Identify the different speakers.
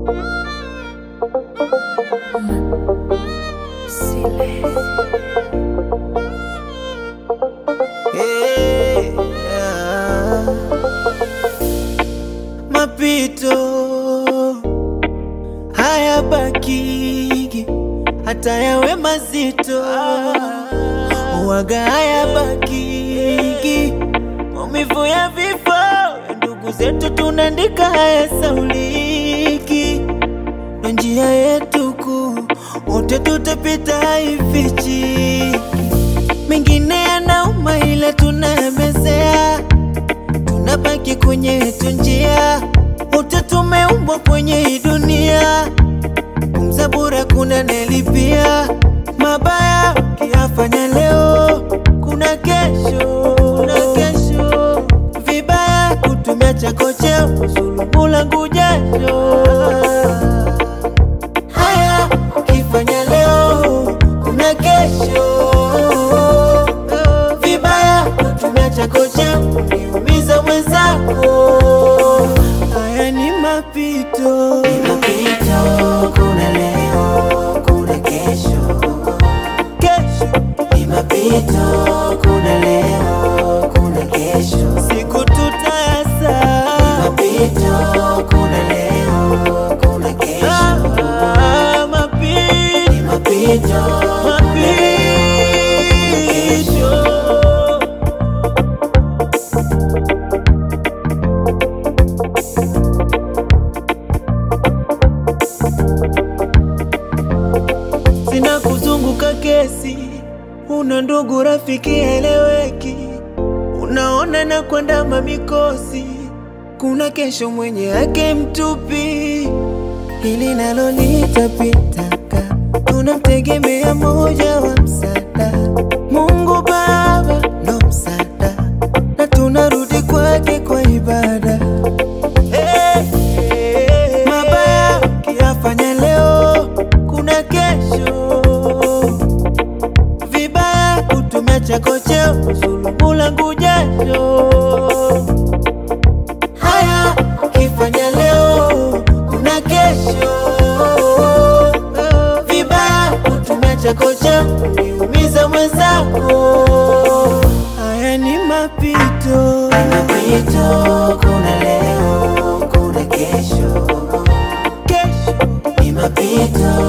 Speaker 1: Hey, ah. Mapito haya bakigi hata yawe mazito waga haya bakigi maumivu ya vifo ya ndugu zetu tunaandika haya sauliki na njia yetu kuu wote tutapita haifichiki mengine yanauma ila tunayamezea, tunabaki kwenye yetu njia, wote tumeumbwa kwenye hii dunia, pumza bure kuna nelipia mabaya ukiyafanya leo, kuna kesho, kuna kesho vibaya kutumia chako cheo kusulubu langu jasho haya ukifanya leo kuna kesho vibaya kutumia chako cha kuniumiza mwenzako haya ni mapito
Speaker 2: Ni mapito, kuna leo, kuna kesho.
Speaker 1: kesho
Speaker 2: Ni mapito, kuna leo, kuna kesho.
Speaker 1: siku tutayasa
Speaker 2: Mapito, kuna leo, kuna kesho.
Speaker 1: Ah, mapito
Speaker 2: Ni mapito,
Speaker 1: mapito sina kuzunguka kesi, una ndugu rafiki eleweki, unaona na kwenda mamikosi, kuna kesho mwenye yake mtupi, hili nalo litapitaka, tunamtegemea moja wa msaada, Mungu Baba ndo msaada, na tunarudi kwake kwa ibada. Hey, hey, mabaya ukiyafanya leo, kuna kesho vibaya kutumia chako cheo kusulubu langu jasho. Haya ukifanya leo, kuna kesho vibaya kutumia chako cheo kuniumiza mwenzako. Haya ni mapito,
Speaker 2: mapito, kuna leo, kuna kesho.
Speaker 1: kesho
Speaker 2: Ni mapito,